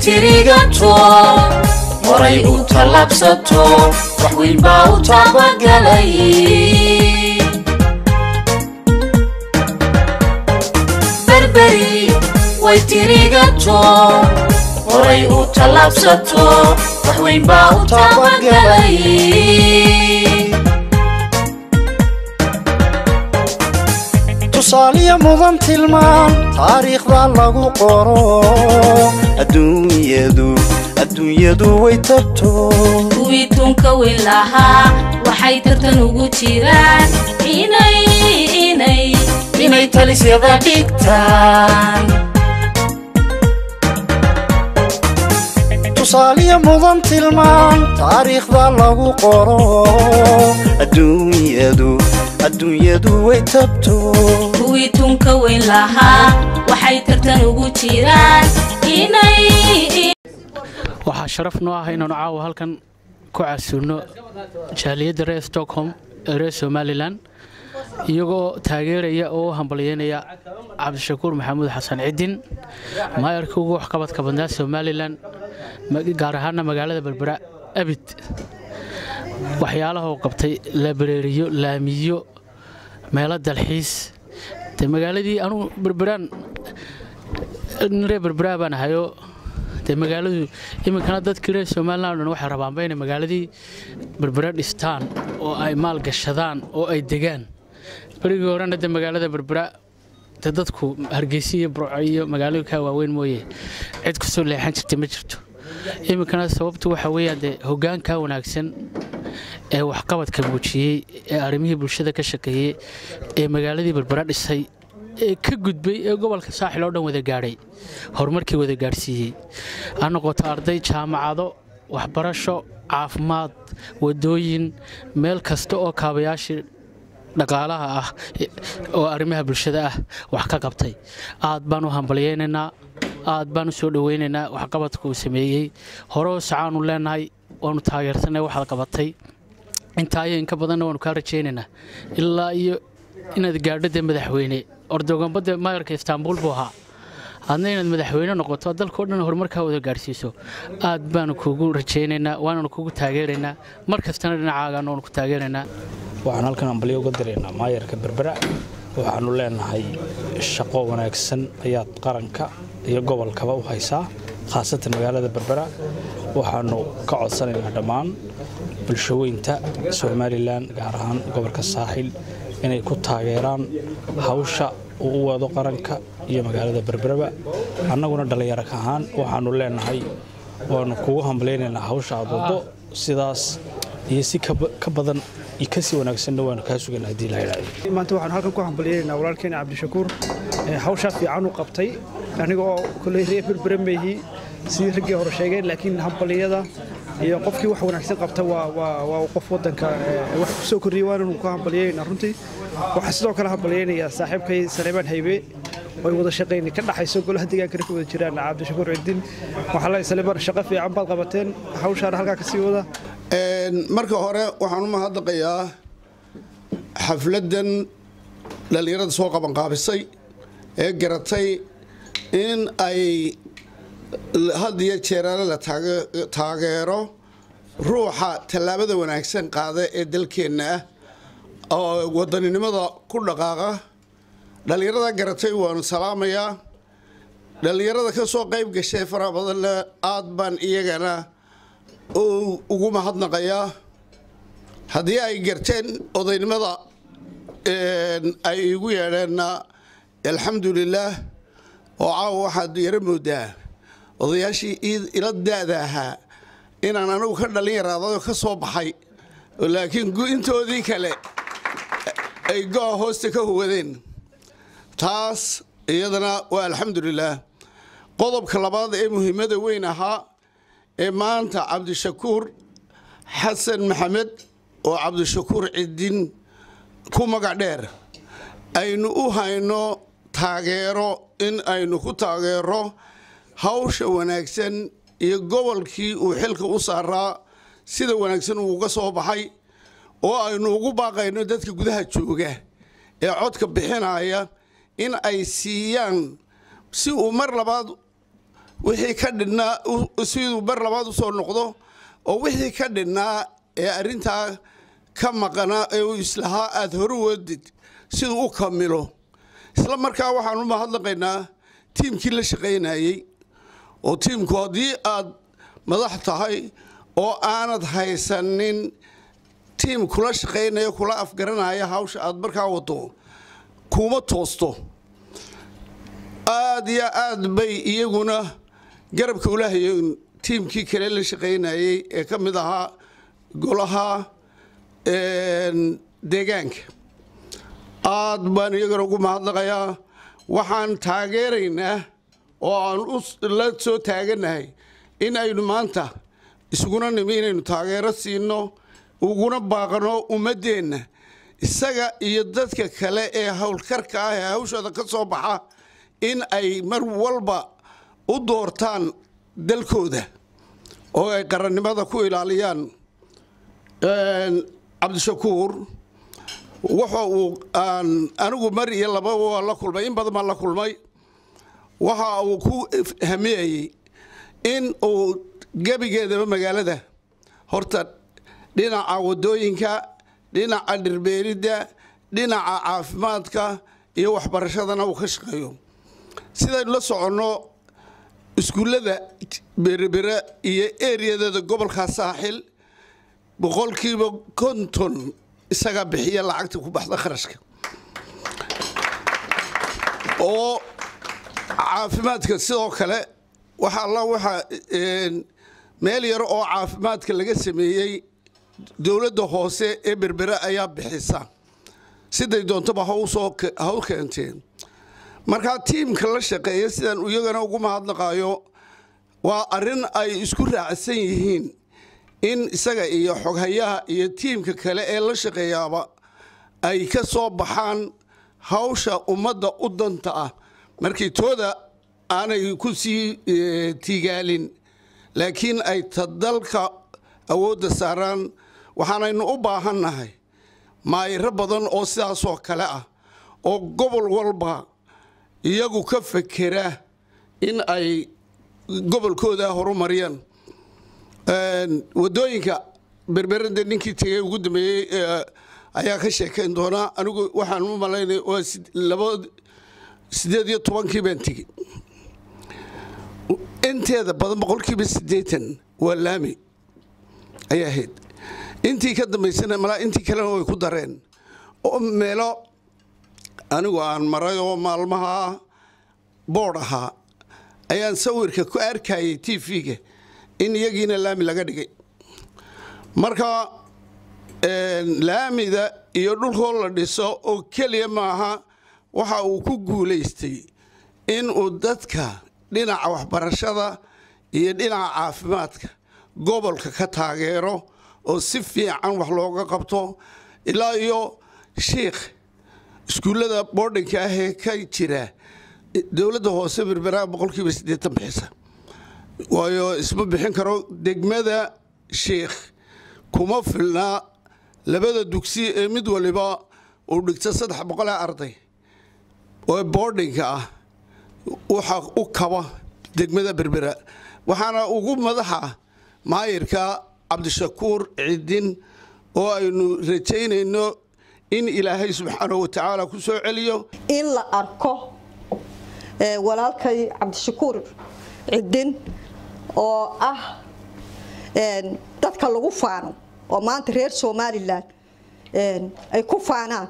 tirigato horay u tallaabsato wax weyn baa u taabagalay berberi way tirigato horay u tallaabsato wax weyn baa u taabagalay tusaaliya mudan tilmaan taariikhda lagu qoro adduunyadu adduunyadu way tabto kuwii tunka weyn lahaa waxay tartan ugu jiraan inay inay inay talisyada dhigtaan tusaaliya mudan tilmaan taariikhda lagu qoro adduunyadu adduunyadu way tabto kuwii tunka weyn lahaa waxay tartan ugu jiraan inay waxaa sharaf noo ah inaanu caawa halkan ku casuulno jaaliyadda reer stockholm ee reer somalilan iyagoo taageeraya oo u hambalyeynaya cabdishakuur maxamuud xasan cidin maayarka ugu waxqabadka badnaa somalilan gaar ahaana magaalada berbera abid waxyaalaha uu qabtay labareeriyo laamiyo meelo dalxiis de magaaladii anugu berberaan reer berberaa baan ahayoo dee magaaladu iminkana dadkii reer somalilan o dhan waxay rabaanba inay magaaladii berbera dhistaan oo ay maal gashadaan oo ay degaan berigii horena dee magaalada berbera dee dadku hargeysa iyo burco iyo magaalooyinkaa waaweyn mooye cid kusoo leexan jirtay ma jirto iminkana sababtu waxa weeyaan dee hoggaankaa wanaagsan ee waxqabadka muujiyey ee arrimihii bulshada ka shaqeeyey ee magaaladii berbera dhisay ee ka gudbay ee gobolka saaxil oo dhan wada gaadhay horumarkii wada gaadhsiiyey ha noqoto arday jaamacado waxbarasho caafimaad wadooyin meel kasta oo kaabayaashii dhaqaalaha ah oo arrimaha bulshada ah wax ka qabtay aad baan u hambalyaynaynaa aad baan u soo dhowaynaynaa waxqabadka uu sameeyey horeo sacaanu leenahay waanu taageersanay waxaad qabatay intaayo inka badanna waanu kaa rajaynaynaa ilaa iyo inaad gaadho dee madaxweyne ordoganbadde maayarka istaanbuul buu ahaa adna inaad madaxweyne noqoto dalkao dhan horumarkaa wada gaadhsiiso aad baanu kugu rajaynaynaa waananu kugu taageeraynaa mar kastana dhinacaagaan waanu ku taageeraynaa waxaan halkan ambalyo uga diraynaa maayarka berbera waxaanu leenahay shaqo wanaagsan ayaad qaranka iyo gobolkaba u haysaa khaasatan magaalada berbera waxaanu ka codsanaynaa dhammaan bulshaweynta somalilan gaar ahaan gobolka saaxil inay ku taageeraan hawsha uu u wado qaranka iyo magaalada berberaba annaguna dhallinyaro ahaan waxaanu leenahay waanu kugu hambalaynaynaa hawsha aad wado sidaas iyo si ka badan iyo kasii wanaagsanna waanu kaa sugan haddii la yidhaahdo maanta waxaan halkan ku hambalyeynaa walaalkeena cabdishakuur hawshaa fiican u qabtay aniga oo koley reer berbere meehi sidii raggii hore sheegeen laakiin hambaliyada iyo qofkii wax wanaagsan qabta waa qof wadanka wax ku soo korriyey waananu ku hambalyeynaa runtii waxaa sidoo kale hambalyeynayaa saaxiibkay sareebaan haybe oy wada shaqayn ka dhaxayso golaha deegaankana ka wada jiraan cabdishakuur cidin waxaa la saleebaan shaqo fiican baad qabateen hawshaana halkaa kasii wada marka hore waxaan u mahadnaqayaa xafladdan dhallinyarada soo qabanqaabisay ee garatay in ay had iyo jeeraale la taageero ruuxa tallaabada wanaagsan qaada ee dalkeenna ah oo wadaninimada ku dhaqaaqa dhallinyarada garatay waanu salaamayaa dhallinyarada ka soo qayb gashay faraha badanna aad baan iyagana ugu mahadnaqayaa haddii ay garteen odaynimada ay igu yeedheenna alxamdulilaah oo caawa waxaad yaro moodaa odayaashii ila daada ahaa inaan anigu ka dhallin yaraadao ka soo baxay laakiin intoodii kale ay go-a hoosta ka huwadeen taas iyadana waa alxamdulilaah qodobka labaad ee muhiimada weyn ahaa ee maanta cabdishakuur xasan maxamed oo cabdishakuur cidin ku magac dheer aynu u hayno taageero in aynu ku taageero hawsha wanaagsan iyo gobolkii uu xilka u saaraa sida wanaagsan uuga soo baxay oo aynu ugu baaqayno dadka gudaha jooga ee codka bixinaya in ay siiyaan si uu mar labaad wixii ka dhinnaa siduu bar labaad usoo noqdo oo wixii ka dhinnaa ee arrintaa ka maqanaa ee uu islahaa aada hore wadid siduu u kamilo isla markaa waxaan u mahadnaqaynaa tiimkii la shaqaynayey oo tiimku haddii aad madax tahay oo aanad haysanin tiim kula shaqaynaya kula afgaranaya hawsha aad markaa wado kuma toosto aad iyo aad bay iyaguna garabka ula hayeen tiimkii kale la shaqaynayey ee ka mid ahaa golaha deegaanka aad baan iyagana ugu mahadnaqayaa waxaan taageeraynaa oo aan la soo taaganahay in aynu maanta isuguna nimi inaynu taageero siino uguna baaqno ummaddeenna isaga iyo dadka kale ee howlkarka ah ee hawshooda ka soo baxa in ay mar walba u doortaan dalkooda oo ay qarannimada ku ilaaliyaan cabdishakuur waxa uu aan anigu mar iyo laba waa la kulmay in badan baan la kulmay waxa uu ku hamiyayey in uu gebigeedaba magaalada horta dhinaca wadooyinka dhinaca dhirbeeridda dhinaca caafimaadka iyo waxbarashadana uu ka shaqeeyo sidaynu la soconno iskuullada berebere iyo eriyadeeda gobolka saaxil boqolkiiba konton isagaa bixiya lacagta ku baxda kharashka oo caafimaadka sidoo kale waxa alla waxa meel yar oo caafimaadka laga sameeyey dowladda hoose ee berbere ayaa bixisa siday doontaba hawsoo haw keenteen markaa tiimka la shaqeeya sidaan iyagana ugu mahadnaqaayo waa arrin ay isku raacsan yihiin in isaga iyo xoghayaha iyo tiimka kale ee la shaqeeyaaba ay ka soo baxaan hawsha ummadda u danta ah markii tooda aanay ku sii tiigaalin laakiin ay ta dalka awoodda saaraan waxaanaynu u baahannahay maayiro badan oo sidaasoo kale ah oo gobol walba iyagu ka fekera in ay gobolkooda horumariyaan wadooyinka berberada ninkii tegey ugu dambeeyey ayaa ka sheekayn doonaa anigu waxaan u malaynay waa laba sideed iyo tobankii baan tegey inteeda badan boqolkiiba siddeetan waa laami ayay ahayd intii ka dambaysana malaa intii kalena way ku dareen oo meelo anigu aan maray oo maalmaha boodh ahaa ayaan sawirka ku arkayay t v-ga in iyagiina laami laga dhigay marka laamida iyo dhulkoo la dhiso oo keliya maaha waxa uu ku guulaystay inuu dadka dhinaca waxbarashada iyo dhinaca caafimaadka gobolka ka taageero oo si fiican wax looga qabto ilaa iyo shiikh iskuullada boodhinka ah ee ka jira dowladda hoose berberaa boqolkiiba siddeetan bixisa waayo isma bixin karo degmada shiikh kuma filnaa labada dugsi ee mid waliba uu dhigto saddex boqolee arday oo boodhinka ah waxa u kaba degmada berbera waxaana ugu madaxa maayirka cabdishakuur cidin oo aynu rajaynayno in ilaahay subxaanahu watacaala ku soo celiyo in la arko walaalkay cabdishakuur cidin oo ah dadka lagu faano oo maanta reer somalilan ay ku faanaan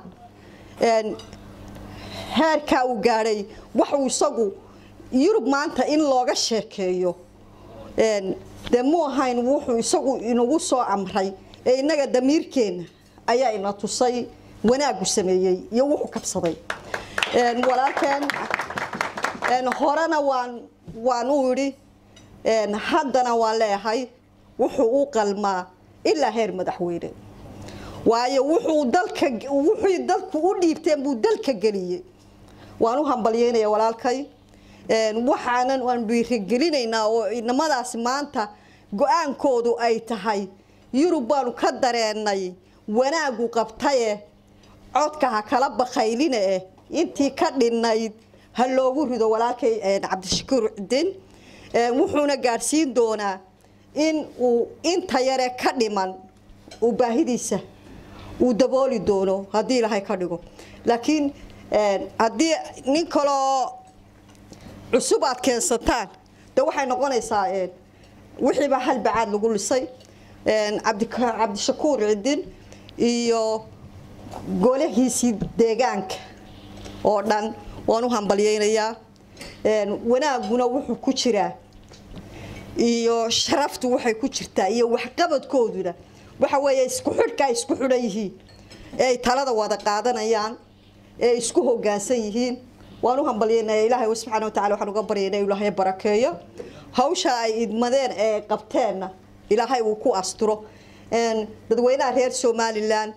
heerkaa uu gaadhay waxuu isagu yurub maanta in looga sheekeeyo dee mu ahayn wuxuu isagu inagu soo amray ee innaga damiirkeenna ayaa ina tusay wanaagu sameeyey iyo wuxuu kabsaday walaalkeen horena waan waan u idhi haddana waan leeyahay wuxuu u qalmaa ilaa heer madaxweyne waayo wuxuu dalka wuxuu dalku u dhiibteen buu dalka geliyey waan u hambalyeynaya walaalkay waxaanan waan dhiirigelinaynaa oo inamadaasi maanta go-aankoodu ay tahay yurub baanu ka dareennay wanaagu qabtaye codka ha kala bakayline eh intii ka dhinnayd ha loogu rido walaalkay cabdishakuur cidin wuxuuna gaadhsiin doonaa in uu inta yare ka dhiman uu baahidiisa uu dabooli doono haddii ilaahay ka dhigo laakiin haddii nin kaloo cusub aad keensataan de waxay noqonaysaa wixiiba hal bacaad lagu lisay cabdishakuur cidin iyo golahiisii deegaanka oo dhan waan u hambalyaynayaa wanaaguna wuxuu ku jiraa iyo sharaftu waxay ku jirtaa iyo waxqabadkooduna waxa weeye isku xidhka ay isku xidhan yihiin ee ay talada wada qaadanayaan ee ay isku hoggaansan yihiin waan u hambalyaynaya ilaahay subxana watacala waxaan uga baryayna ilaahay barakeeyo hawsha ay idmadeen ee qabteenna ilaahay uu ku asturo dadweynaha reer somalilan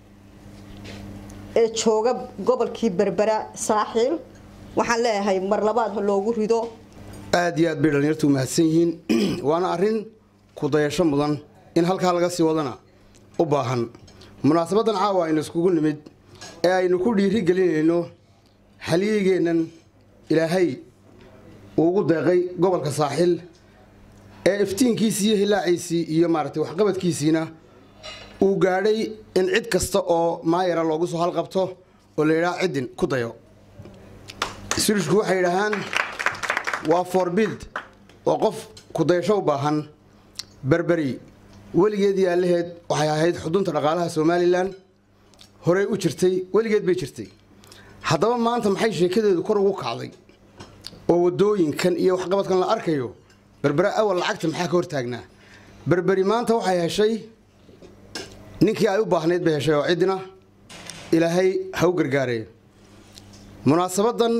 ee jooga gobolkii berbera saaxiil waxaan leeyahay mar labaad ha loogu rido aad iyo aad bay dhallinyartu mahadsan yihiin waana arrin kudayasho mudan in halkaa laga sii wadana u baahan munaasabaddan caawa aynu iskugu nimid ee aynu ku dhiiri gelinayno halyigeennan ilaahay uu ugu deeqay gobolka saaxiil ee iftiinkiisii iyo hilaaciisii iyo maaragtay waxqabadkiisiina uu gaadhay in cid kasta oo maayara loogu soo halqabto oo la yidhaha ciddin ku dayo sirishku waxay yidhaahaan waa forbild oo qof kudayasho u baahan berberi weligeed yaalaheed waxay ahayd xudunta dhaqaalaha somalilan horey u jirtay weligeed bay jirtay haddaba maanta maxay sheekadeedu kor ugu kacday oo wadooyinkan iyo waxqabadkan la arkayo berbere awal lacagta maxaa ka hortaagnaa berberi maanta waxay heshay ninkii ay u baahnayd bay heshay oo ciddina ilaahay ha u gargaareeyo munaasabadan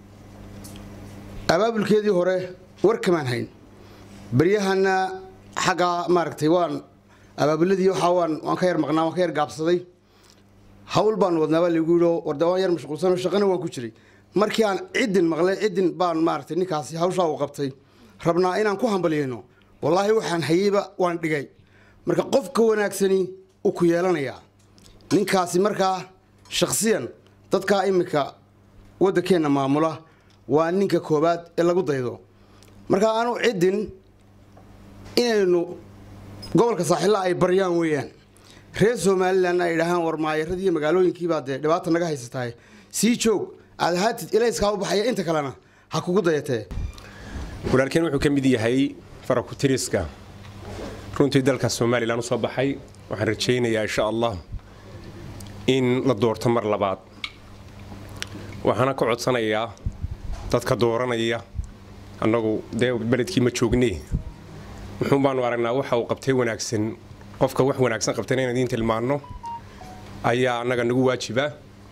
abaabulkeedii hore war kamaan hayn beryahana xaggaa maaragtay waan abaabuladii waxaa waan waan ka yar maqnaa waan ka yar gaabsaday hawl baan wadnaa baa lagu yidhi warda waan yar mashquulsanoo shaqana waan ku jiray markii aan ciddin maqlay ciddin baan maaragtay ninkaasi hawshaa uu qabtay rabnaa inaan ku hambalyayno wallaahi waxaan hayeyba waan dhigay marka qofka wanaagsani uu ku yeelanayaa ninkaasi markaa shakhsiyan dadkaa iminka waddankeenna maamula waa ninka koowaad ee lagu daydo marka aanu ciddin inaynu gobolka saaxilla ay baryaan weeyaan reer somalilan ay idhaahaan war maayaradii iyo magaalooyinkiibaa dee dhibaata naga haysatahay sii joog aad ahaatid ilayskaa u baxaya inta kalena ha kugu dayatee walaalkeen wuxuu ka mid yahay farakutiriska runtii dalka somalilan u soo baxay waxaan rajaynayaa insha allah in la doorto mar labaad waxaana ka codsanayaa dadka dooranaya annagu dee beledkii ma joogne wuxuun baanu aragnaa waxa uu qabtay wanaagsan qofka wax wanaagsan qabtayna inaan idiin tilmaanno ayaa annaga nagu waajiba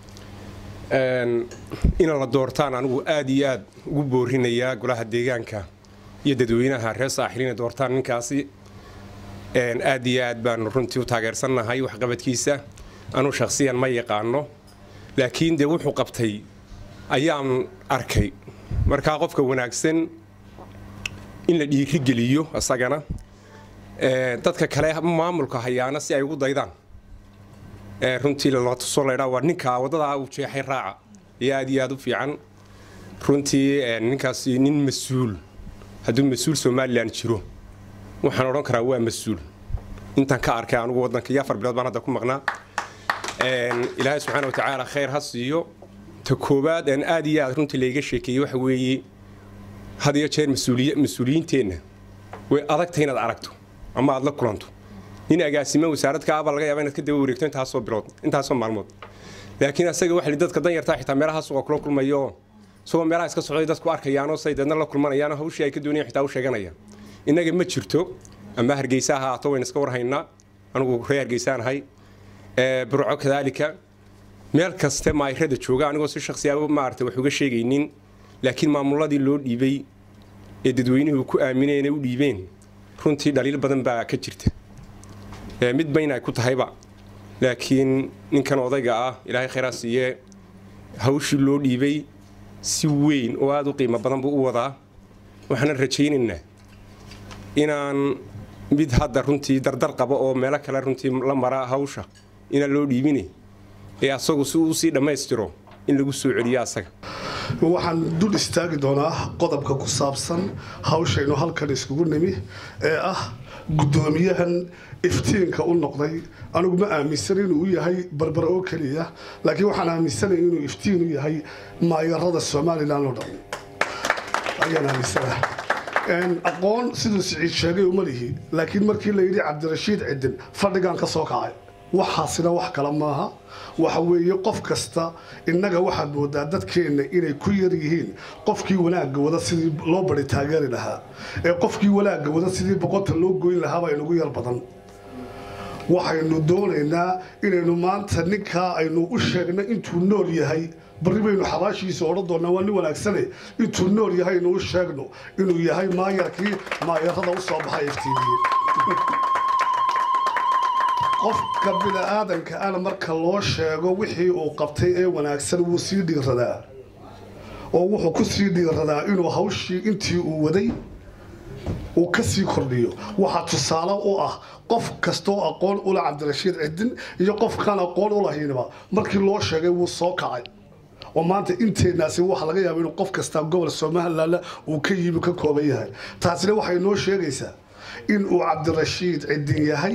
ina la doortaan anigu aad iyo aad ugu boorinayaa golaha deegaanka iyo dadweynaha reer saaxil inay doortaan ninkaasi aad iyo aad baanu runtii u taageersannahay waxqabadkiisa anuu shakhsiyan ma yaqaano laakiin dee wuxuu qabtay ayaan arkay markaa qofka wanaagsan in la dhiirigeliyo isagana dadka kale maamulka hayaana si ay ugu daydaan runtii la tuso laydhaa waa ninkaa waddadaa uu jeexay raaca iyo aad iyo aad u fiican runtii ninkaasi nin mas-uul hadduu mas-uul somalilan jiro waxaan odhan karaa waa mas-uul intaan ka arkay anugu waddanka iyo afar bilood baan hadda ku maqnaa ilaahay subxaana wa tacaala khayr ha siiyo ta koowaad aan aad iyo aad runtii layga sheekeeyey waxa weeye had iyo jeer mas-uuliyiinteenna way adagtay inaad aragto ama aad la kulanto nin agaasimo wasaaradka abaa laga yaaba inaad ka daba wareegto intaasoo bilood intaasoo maalmood laakiin asaga waxa dadka danyartaa xitaa meelaha suuqa kula kulmayo isagoo meelaha iska socday dadku arkayaanoo say deedna la kulmanayaan hawshii ay ka doonayaan xitaa u sheeganaya innaga ma jirto ama hargeysa ha ahaato wayna iska warhaynaa anigu reer hargeysaan ahay burco kadaalika meel kaste maayrada jooga anigoo si shakhsiyaaba maarata wax uga sheegaynin laakiin maamuladii loo dhiibay ee dadweynuhu ku aamineen ee u dhiibeen runtii dhaliil badan baa ka jirta mid bayna ay ku tahayba laakiin ninkan odayga ah ilaahay khayraa siiye hawshii loo dhiibay si weyn oo aada u qiimo badan buu u wadaa waxaana rajaynaynaa inaan mid hadda runtii dardar qaba oo meelo kale runtii la mara hawsha inaan loo dhiibine ee asagu si uu sii dhammaystiro in lagu soo celiyo asaga waxaan dul istaagi doonaa qodobka ku saabsan hawshaynu halkan iskugu nimi ee ah guddoomiyahan iftiinka u noqday anigu ma aaminsan inuu u yahay barbar oo keliya laakiin waxaan aaminsanaya inuu iftiin u yahay maayarada somalilan oo dhan ayaan aaminsanaha aqoon siduu siciid sheegay uma lihi laakiin markii la yidhi cabdirashiid cidin fadhigan ka soo kacay waxaasina wax kale maaha waxa weeye qof kasta innaga waxaad moodaa dadkeenna inay ku yar yihiin qofkii wanaagga wada sidii loo bari taageeri lahaa ee qofkii wanaagga wada sidii boqonta loo goyn lahaabaa inugu yar badan waxaynu doonaynaa inaynu maanta ninkaa aynu u sheegna intuu nool yahay barri baynu xabaashiisa odhan doonaa waa nin wanaagsane intuu nool yahay aynu u sheegno inuu yahay maayarkii maayarada u soo baxay iftiimiye qofka bini'aadanka ana marka loo sheego wixii uu qabtay ee wanaagsan wuu sii dhiiradaa oo wuxuu ku sii dhiiradaa inuu hawshii intii uu waday uu ka sii kordhiyo waxaa tusaale u ah qof kastoo aqoon ula cabdirashiid cidin iyo qofkaan aqoon u lahaynba markii loo sheegay wuu soo kacay oo maanta inteenaasi waxa laga yaaba inuu qof kastaa gobol somaliland uu ka yimi ka kooban yahay taasina waxay noo sheegaysaa in uu cabdirashiid cidin yahay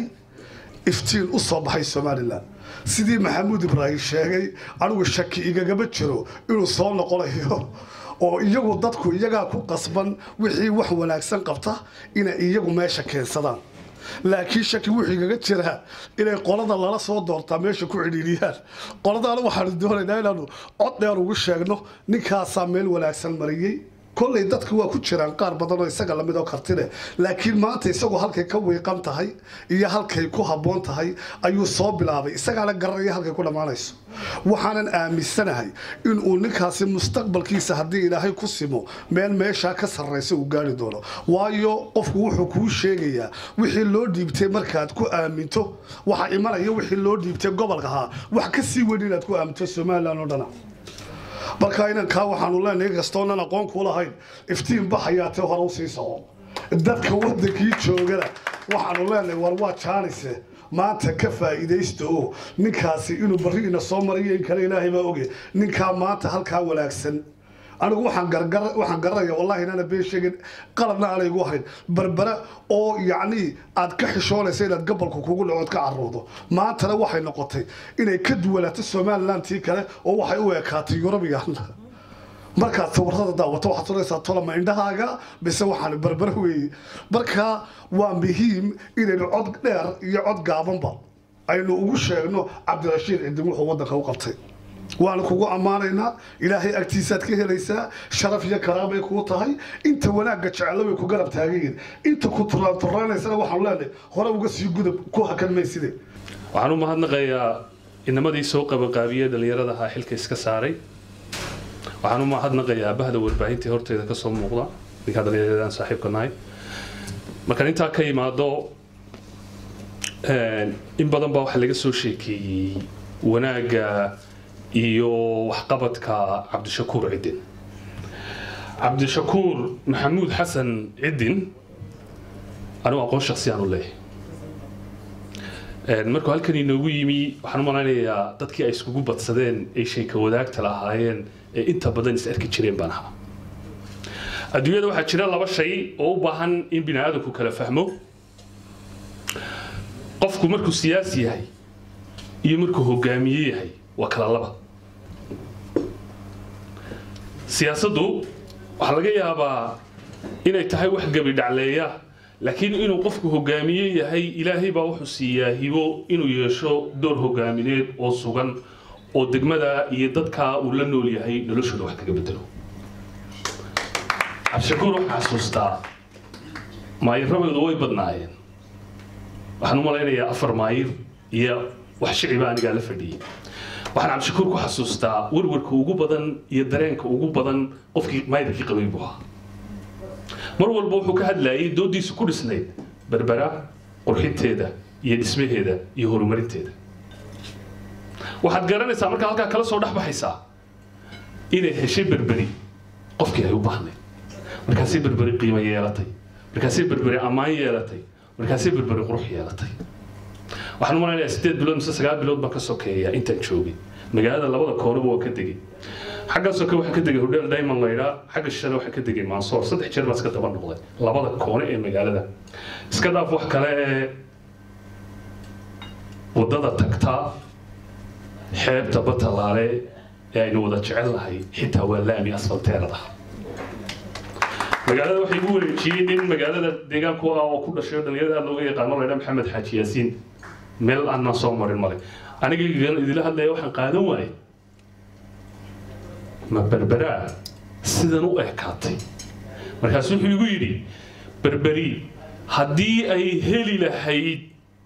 iftiin u soo baxay somalilan sidii maxamuud ibraahim sheegay anigu shaki igagama jiro inuu soo noqonayo oo iyagu dadku iyagaa ku qasban wixii wax wanaagsan qabta inay iyagu meesha keensadaan laakiin shaki wuxuu igaga jiraa inay qolada lala soo doortaa meesha ku cidhiidhiyaan qoladaana waxaanu doonaynaa inaanu cod dheer ugu sheegno ninkaasaa meel wanaagsan mariyey kolley dadka waa ku jiraan qaar badan oo isaga lamid oo kartile laakiin maanta isagoo halkay ka wiiqan tahay iyo halkay ku habboon tahay ayuu soo bilaabay isagaana garanaya halkay ku dhammaanayso waxaanan aaminsanahay inuu ninkaasi mustaqbalkiisa haddii ilaahay ku simo meel meeshaa ka sarraysa uu gaari doono waayo qofku wuxuu kuu sheegayaa wixii loo dhiibtay markaad ku aaminto waxaa imanaya wixii loo dhiibtay gobolka ahaa wax ka sii weyn inaad ku aaminto somalilan oo dhana marka inankaa waxaanu leenahay kastoonan aqoon ku lahayn iftiin baxayaatee hore usii soco dadka wadankii joogana waxaanu leenahay war waa jaanise maanta ka faa'iidaysta oo ninkaasi inuu barri ina soo mariyo in kale ilaahay baa oge ninkaa maanta halkaa wanaagsan anigu waxaan garanaya wallahi inaana been sheegin qalabna aanay igu hayn barbara oo yacnii aad ka xishoonaysa inaad gobolka kugu dhacood ka caruurdo maantana waxay noqotay inay ka duwanaato somalilantii kale oo waxay u ekaatay yurubigan markaad sawirada daawato waxaad sunaysaa tolama indhahaaga bise waxaan barbara weeye marka waa muhiim inaynu cod dheer iyo cod gaabanba aynu ugu sheegno cabdirashiid cidin wuxuu waddanka u qabtay waana kugu ammaanaynaa ilaahay agtiisaad ka helaysaa sharaf iyo karaamay kuu tahay inta wanaagga jecelo way ku garab taagayiin inta ku turaanturaanaysana waxaanu leenahay hore uga sii gudub ku hakan mayside waxaan u mahadnaqayaa inamadii soo qabanqaabiyey dhallinyaradaha xilka iska saaray waxaan u mahadnaqayaa bahda warbaahintii horteeda kasoo muuqda ninkaa dhallinyaradaan saaxiibka nahay markaan intaa ka imaado in badan baa waxaa laga soo sheekeeyey wanaagga iyo waxqabadka cabdishakuur cidin cabdishakuur maxamuud xasan cidin anigu aqoon shaksiyaan u leeyahay markuu halkan inoogu yimi waxaan u malaynayaa dadkii ay iskugu badsadeen ay sheeka wadaagta lahaayeen ee inta badan is arki jireen baan ahaa adduunyada waxaa jira laba shay oo u baahan in bini aadamku kala fahmo qofku markuu siyaasi yahay iyo markuu hogaamiye yahay waa kala laba siyaasaddu waxaa laga yaabaa inay tahay wax gebi dhacleeya laakiin inuu qofku hogaamiye yahay ilaahay baa wuxuu siiyaa hibo inuu yeesho door hogaamineed oo sugan oo degmada iyo dadka uu la nool yahay noloshooda wax kaga bedelo cabdishakuur waxaa xasuustaa maayirrabeedu way badnaayeen waxaan u malaynayaa afar maayir iyo wax shiciba anigaa la fadhiyey waxaan cabdishakuur ku xasuustaa warwarka ugu badan iyo dareenka ugu badan qofkii maayirkii qabay buu ahaa mar walba wuxuu ka hadlayay doodiisu ku dhisnayd berbera qurxinteeda iyo dhismaheeda iyo horumarinteeda waxaad garanaysaa markaa halkaa kala soo dhexbaxaysaa inay heshay berberi qofkii ay u baahnayd markaasay berberi qiimo yeelatay markaasay berberi ammaan yeelatay markaasay berberi qurux yeelatay waxaan u malaynayaa sideed bilood mise sagaal bilood baan ka sokeeyaa intaan joogay magaalada labada koonaba waa ka degay xaggaasoo kale waxaa ka degay hodheel diamond laydhaa xagga shale waxaa ka degay mansoor saddex jeer baa iska daba noqday labada koone ee magaalada iska dhaaf wax kale ee waddada tagtaa xeebta batalaale ee aynu wada jecel nahay xitaa waa laami asfalteerada magaalada waxay igu wareejiyey nin magaalada deegaanku ah oo ku dhashay oo dhalinyarada aad looga yaqaano laydhaa maxamed xaaji yaasiin meel aanan soo marin male aniga idila hadlaya waxaan qaadan waaye ma berberaa sidan u ekaatay markaasu wuxuu igu yidhi berberi haddii ay heli lahayd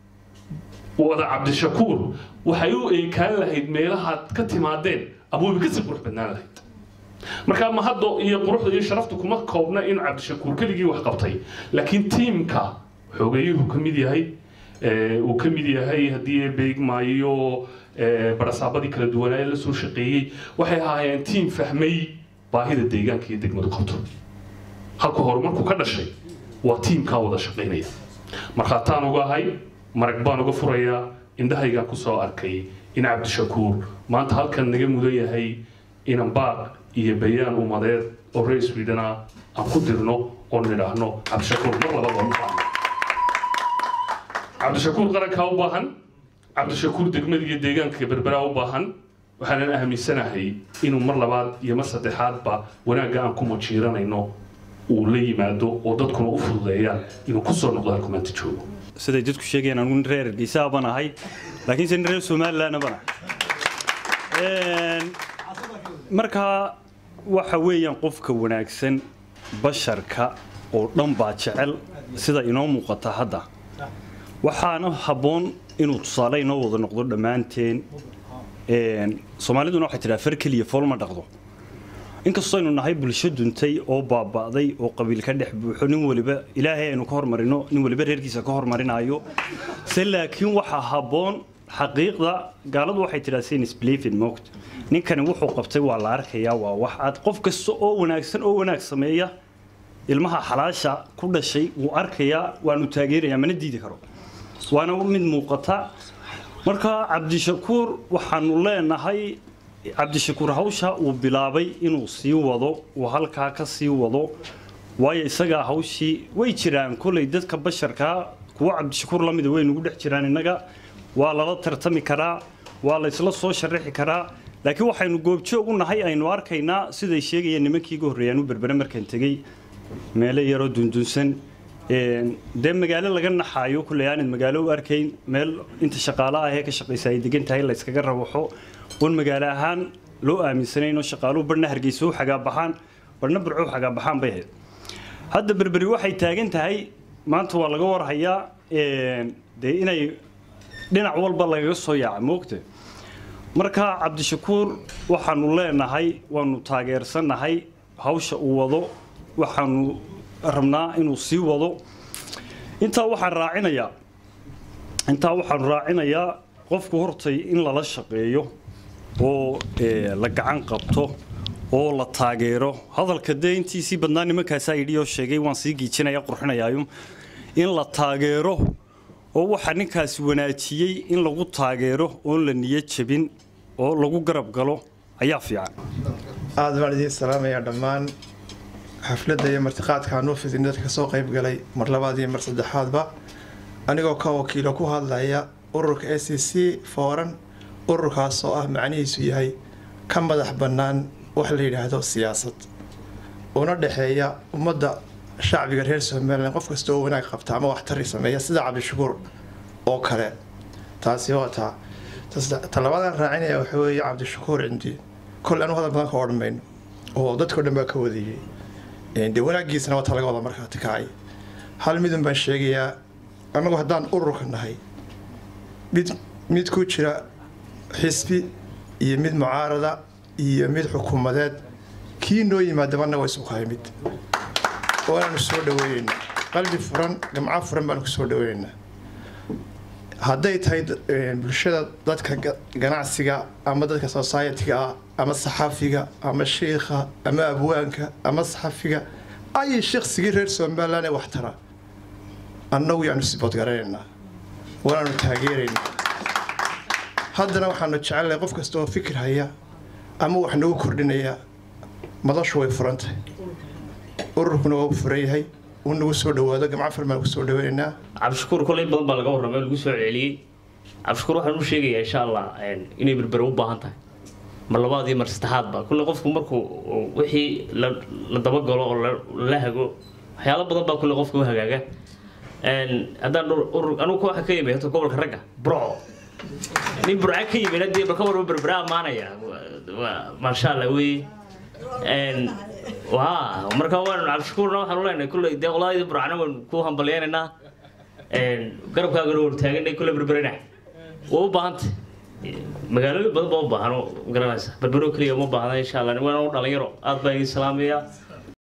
wada cabdishakuur waxay u eekaan lahayd meelahaad ka timaadeen ama wayba kasii qurux badnaan lahayd markaa mahaddo iyo quruxda iyo sharaftu kuma koobna inuu cabdishakuur keligii wax qabtay laakiin tiimka xoogayuhu ka mid yahay uu ka mid yahay haddii beegmaayo barasaabadii kala duwanaaye la soo shaqeeyey waxay ahaayeen tiim fahmay baahida deegaanka iyo degmadu qabto halka horumarku ka dhashay waa tiimkaa wada shaqaynaya markhaataan uga ahay marag baan uga furayaa indhahaygaan kusoo arkay in cabdishakuur maanta halkan naga mudan yahay inan baaq iyo bayaan umadeed oo reer sweden ah aan ku dirno oo nidhaahno cabdishakuur mar labada u baahan cabdishakuur qarankaa u baahan cabdishakuur degmada iyo deegaanka berberaa u baahan waxaanan aaminsanahay inuu mar labaad iyo mar saddexaadba wanaagga aan ku majiiranayno uu la yimaado oo dadkuna u fududeeyaan inuu kusoo noqdo halku maanta joogo siday dadku sheegayaan anugu nin reer hargeysa baan ahay laakiinse nin reer somalilandna baan ahay markaa waxa weeyaan qofka wanaagsan basharka oo dhan baa jecel sida inoo muuqata hadda waxaana habboon inuu tusaale inoo wada noqdo dhammaanteen soomaaliduna waxay tidhaha far keliya fool ma dhaqdo inkastoo aynu nahay bulsho duntay oo baaba'day oo qabiil ka dhex buuxo nin waliba ilaahay aynu ka hormarino nin waliba reerkiisa ka hormarinayo se laakiin waxaa habboon xaqiiqda gaaladu waxay tidhaha saynis believin mogt ninkani wuxuu qabtay waa la arkayaa waa wax aad qof kasta oo wanaagsan oo wanaag sameeya ilmaha xalaasha ku dhashay wuu arkayaa waanu taageerayaa mana diidi karo waana mid muuqata marka cabdishakuur waxaanu leenahay cabdishakuur hawsha uu bilaabay inuu sii wado uu halkaa ka sii wado waayo isagaa hawshii way jiraan kolay dadka basharkaa kuwo cabdishakuur la mida way nagu dhex jiraan innaga waa lala tartami karaa waa la isla soo sharaxi karaa laakiin waxaynu goobjoog u nahay aynu arkaynaa siday sheegayeen nimankii iga horreeyaan u berbere markaan tegey meelo yaroo dundunsan dee magaalo laga naxaayo kulley aanad magaalo u arkayn meel inta shaqaale ah ee ka shaqaysa ay degan tahay la yskaga rawaxo oon magaalo ahaan loo aaminsanayn oo shaqaaluhu barhna hargeysa u xagaabaxaan barhna burco u xagaabaxaan bay ahayd hadda berberi waxay taagan tahay maanta waa laga warhayaa dee inay dhinac walba lagaga soo yaaca moogta marka cabdishakuur waxaanu leenahay waanu taageersannahay hawsha uu wado waxaanu rabnaa inuu sii wado intaa waxaan raacinayaa intaa waxaanu raacinayaa qofku hortay in lala shaqeeyo oo la gacan qabto oo la taageero hadalka dee intiisii badnaa nimankaasaa yidhi oo sheegay waan sii giijinaya qurxinayaayo in la taageero oo waxa ninkaasi wanaajiyey in lagu taageero oon la niyo jebin oo lagu garab galo ayaa fiican aada baan idiin salaamayaa dhammaan xafladda iyo martiqaadka aan u fidin dadka kasoo qayb galay mar labaad iyo mar saddexaadba anigoo ka wakiilo ku hadlaya ururka s c c fooran ururkaas oo ah macnihiisu yahay ka madax bannaan wax la yidhaahdo siyaasad una dhexeeya ummadda shacbiga reer somalilan qof kasta oo wanaag qabta ama waxtari sameeya sida cabdishakuur oo kale taasi waa taa talabaadaan raacinaya waxa weeye cabdishakuur cindi kol anu hadal badan ka odhan mayno oo dadkao dhan baa ka wadayay dee wanaagiisana waa ta laga wada markaati kacay hal midun baan sheegayaa annagu haddaan ururka nahay mid mid ku jira xisbi iyo mid mucaarada iyo mid xukuumadeed kii noo yimaadaba annaga waa isu kahay mid waanaanu soo dhaweyneynaa qalbi furan gamco furan baanu ku soo dhaweyneynaa hadday tahay bulshada dadka ganacsiga ama dadka society-ga ah ama saxafiga ama shiikha ama abwaanka ama saxafiga ay shaqsigii reer somalilan ee waxtara annagu yaanu siboodgaranaynaa waanaanu taageeraynaa haddana waxaanu jecelnahay qof kasta oo fikir haya ama wax nagu kordhinaya madashu way furantahay ururkuna waa u furan yahay uu nagu soo dhawaado gamco farmaan ku soo dhaweynaynaa cabdishakuur kolay badan baa laga warramay oo lagu soo celceliyey cabdishakuur waxaan u sheegayaa insha allah inay berbere u baahan tahay mar labaad iyo mar saddexaadba kulle qofku markuu wixii la la dabagalo oo la hago waxyaalo badan baa kulle qofka u hagaaga haddaan urur anugu waxa ka yimid horta gobolka ragga burco nin burca ka yimid haddii balka warba berbere ammaanaya maasha allah weye waa marka waan cabdishakuurna waxaan u leenahay kulley dee qolaadii burcana waan ku hambalyaynaynaa garabkaagana hortaaganay kulle berberena waa u baahantay magaalooyin badan baa u baahan oo garanaysa berbero keliya uma baahna insha allah waan u dhalinyaro aad baan idin salaamayaa